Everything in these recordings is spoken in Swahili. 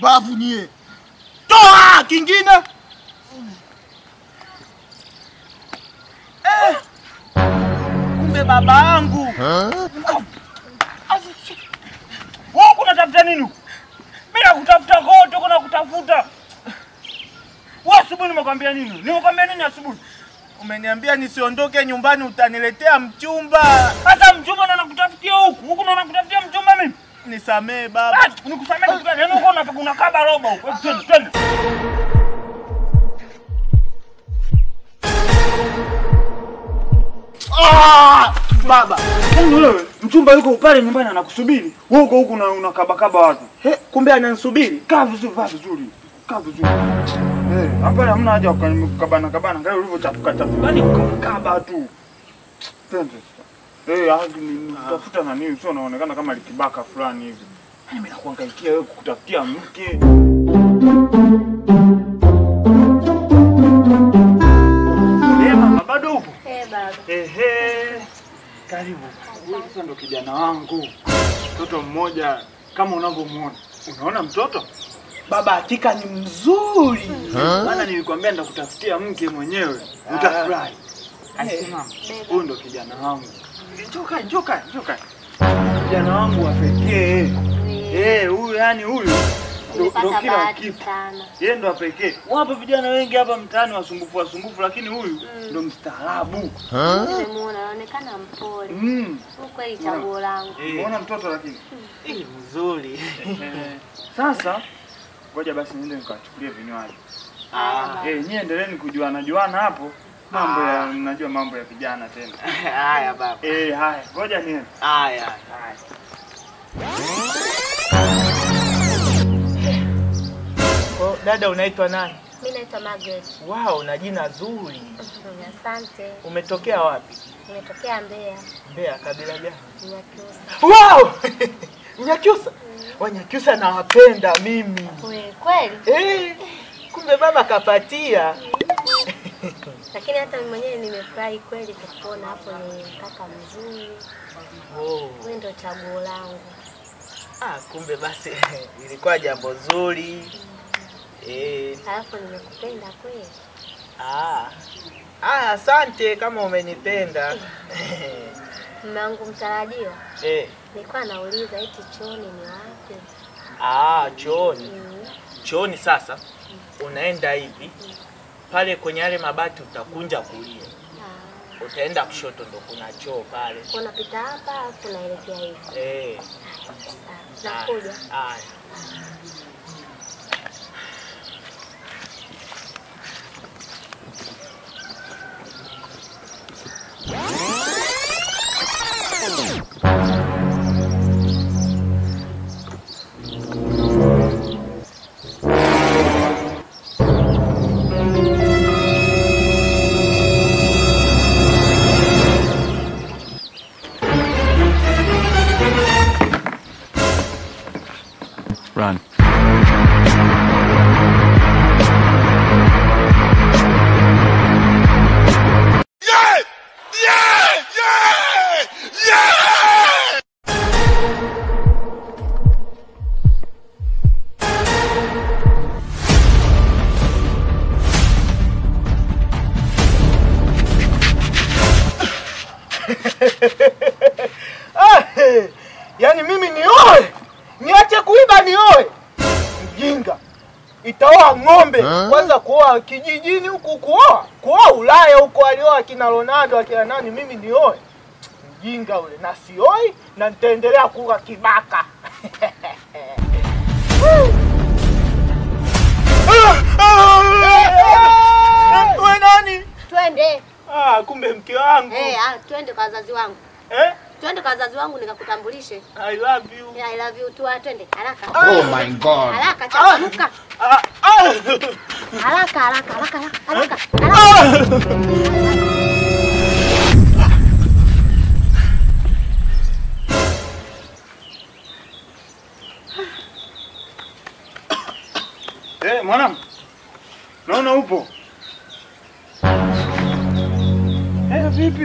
Pumbavu nyie. Toa kingine. Eh. Kumbe baba yangu. Wewe unatafuta nini huku? Mimi nakutafuta kote, kuna kutafuta. Wewe asubuhi nimekwambia nini? Nimekwambia nini asubuhi? Umeniambia nisiondoke nyumbani utaniletea mchumba. Sasa mchumba ndo nakutafutia huku. Huku ndo nakutafutia mchumba mimi. Nisamee baba. Nikusamee kitu gani? Yaani huko unataka unakaba roba huko. Hebu Twende, twende. Ah! Baba, yaani wewe mchumba yuko pale nyumbani anakusubiri. Wewe uko huku na unakabakaba watu. He, kumbe ananisubiri. Kaa vizuri, vaa vizuri. Kaa vizuri. Eh, hapa hamna haja ya kukabana kabana. Angalia ulivyochafuka chafuka. Yaani ukakaba tu. Twende. Eh, hadi nitafuta na nini? Sio unaonekana kama likibaka fulani hivi. Yaani mimi nakuhangaikia wewe kukutafutia mke. Eh, mama bado upo? Eh, baba. Ehe, karibu. Huyu sasa ndo kijana wangu, mtoto mmoja kama unavyomuona. Unaona mtoto? Baba hakika ni mzuri, maana nilikwambia nitakutafutia mke mwenyewe, utafurahi. Simama, huyu ndo kijana wangu. Njoka, njoka, njoka. Kijana wangu wa pekee. Eh, huyu yani huyu ndo- ndo Nimepata kila bahati kitu. sana. Yeye ndo wa pekee. Wapo vijana wengi hapa mtaani wasumbufu wasumbufu, lakini huyu ndo mstaarabu. Nimemuona anaonekana mpole. Mm. Huyu kweli chaguo langu. Unaona mtoto lakini Eh, mzuri. Eh, sasa ngoja basi niende nikachukulie vinywaji. Haya, baba. Eh, nyie endeleeni kujuana juana hapo. Mambo ya mnajua mambo ya vijana tena. Haya baba. Eh, haya, ngoja niende. Haya. Haya. Kwa dada unaitwa nani? Mimi naitwa Margaret. Wow, una jina zuri. Asante. Umetokea wapi? Nimetokea Mbeya, Mbeya, kabila gani? Nyakyusa. Wow! Nyakyusa. Wanyakyusa nawapenda mimi. Kweli kweli. Eh, kumbe baba kapatia. Lakini hata mimi mwenyewe nimefurahi kweli kukuona hapo, ni kaka mzuri. Oh. Wewe ndio chaguo langu. Ah, kumbe basi ilikuwa jambo zuri. Eh, Alafu nimekupenda kweli. ah. Ah, asante kama umenipenda. Mume wangu mtarajiwa, eh, nilikuwa nauliza eti chooni ni wapi? ah, chooni. Mm. Chooni sasa unaenda hivi pale kwenye yale mabati utakunja kulia, Ah, utaenda kushoto ndo kuna choo pale. unapita hapa alafu unaelekea hivi. Eh, Sawa, Nakuja. haya. Run. Ah, eh, yaani mimi nioe niache kuiba nioe? Mjinga itaoa ng'ombe kwanza, kuoa kijijini huku, kuoa kuoa Ulaya huko, alioa akina Ronaldo akina nani, mimi nioe? Mjinga ule, na sioi na nitaendelea kuwa kibaka. We nani? Twende. Ah, kumbe mke wangu. Eh, ah, twende kwa wazazi wangu. Eh? Twende kwa wazazi wangu nikakutambulishe. I love you. Yeah, I love you too. Ah, Twende haraka. Oh my god. Haraka changamka. Ah, ah. Haraka haraka haraka haraka. haraka. Eh, mwanangu. Naona upo. Eh, vipi?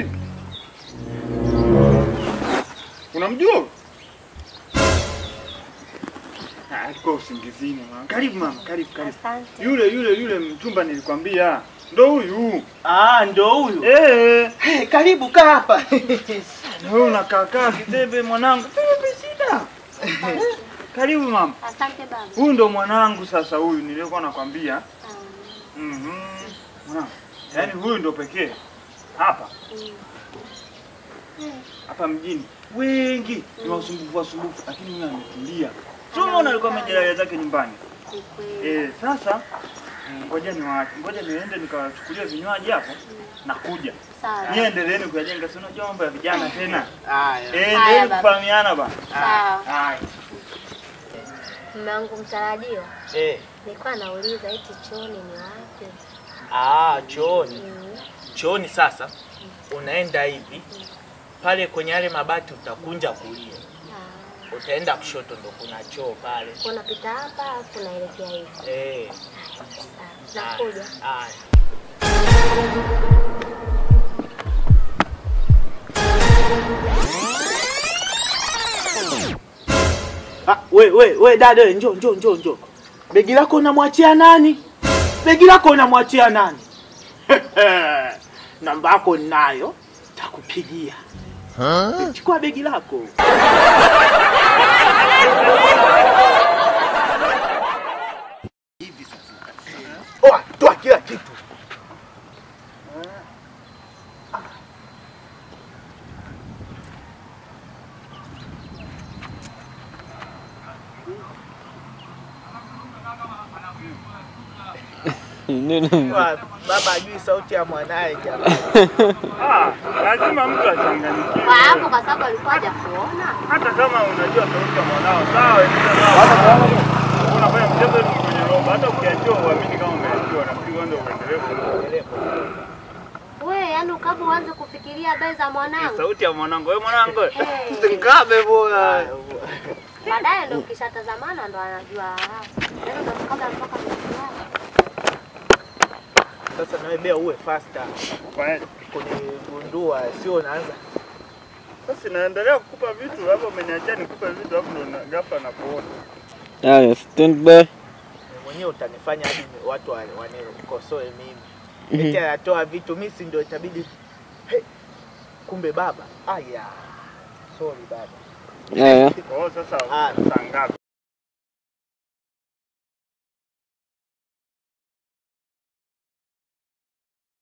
Unamjua? Ah, alikuwa usingizini mama. Karibu mama, karibu karibu. Asante. Yule yule yule mchumba nilikwambia. Ndo huyu. Ah, ndo huyu. Eh. Hey, karibu kaa hapa. Na wewe unakaa kaa kitebe mwanangu. Kitebe shida. Karibu mama. Asante baba. Huyu ndo mwanangu sasa huyu nilikuwa nakwambia. Ah, Mhm. Mwanangu. Yaani huyu ndo pekee. Hapa mm. hapa mjini wengi ni wasumbufu wasumbufu, lakini huyu ametulia. Sio unaona alikuwa amejilalia zake nyumbani. Ni kweli. Eh, sasa ngoja niwaache. Ngoja niende nikawachukulia vinywaji hapo na kuja. Sawa. Nyie endeleeni kuyajenga, si unajua mambo ya vijana tena. Haya. Eh, Haya, endeleeni baba. kufahamiana ba. Sawa. Haya. Mume wangu mtarajiwa, Eh. nilikuwa nauliza eti chooni ni wapi? Ah, chooni. Mm. Chooni sasa unaenda hivi pale kwenye yale mabati utakunja kulia, Ah, utaenda kushoto ndo kuna choo pale. kwa unapita hapa afu naelekea hivi. Eh. Sawa. Nakuja. Haya. Ah, we we we dada we, njoo njoo njoo njoo. Begi lako unamwachia nani? Begi lako unamwachia nani? Namba yako ninayo, takupigia. Chukua begi lako. Oa, toa kila kitu. Wa- Baba ajui sauti ya mwanaye jamani. Ah, lazima mtu achanganyikiwe. Kwa hapo kwa sababu alikuwa hajakuona. Hata kama unajua sauti ya mwanao, sawa, endelea nao. Unafanya mchezo ni kwenye roba, hata ukiachiwa uamini kama umeachiwa, nafikiri wewe ndio uendelee ku- We, yaani ukaba uanze kufikiria habari za mwanangu. sauti ya mwanangu. Wewe mwanangu, Hey. usikabe bwana. Baadaye ndo ukishatazamana ndo anajua. ah, Yaani ndo kabla mpaka mnajuana. Sasa nawe bea uwe faster Kwa- kunigundua, sio unaanza Sasa naendelea kukupa vitu, hapo umeniachia nikupe vitu, hapo ndo na- ghafla nakuona. Haya, stand by. Wewe mwenyewe utanifanya hadi watu wa- wanikosoe mimi. Eti anatoa vitu mimi si ndio itabidi hey, kumbe baba. Aya. Sorry baba. Haya, Kwa hiyo sasa Ah. saa ngapi?